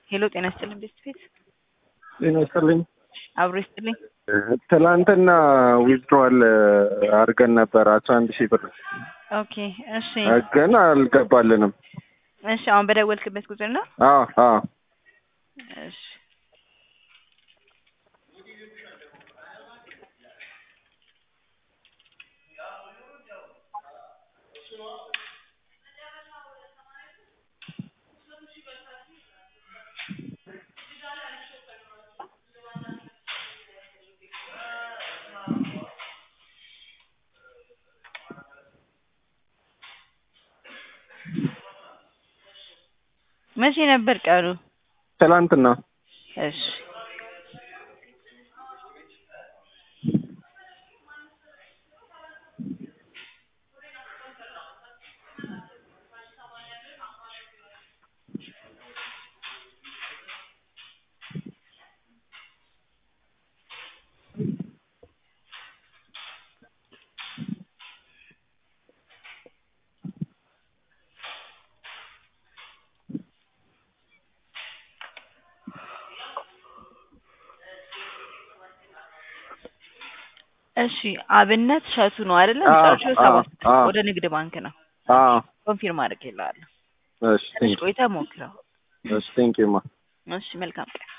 ሄሎ ጤና ይስጥልኝ ቤስት ፊት ጤና ይስጥልኝ። አብሮ ይስጥልኝ። ትላንትና ዊዝድሮዋል አድርገን ነበር አስራ አንድ ሺህ ብር ኦኬ እሺ ግን አልገባልንም። እሺ አሁን በደወልክበት ቁጥር ነው? አዎ አዎ እሺ መቼ ነበር ቀኑ? ትላንትና እሺ እሺ አብነት ሸቱ ነው አይደለ? አዎ፣ መጨረሻው ሰባት አዎ። ወደ ንግድ ባንክ ነው። አዎ ኮንፊርም አድርጌልሃለሁ። እሺ ትንሽ ቴንክ ቆይተህ ሞክረው። እሺ ቴንክ ዩ ማ እሺ መልካም ቀን።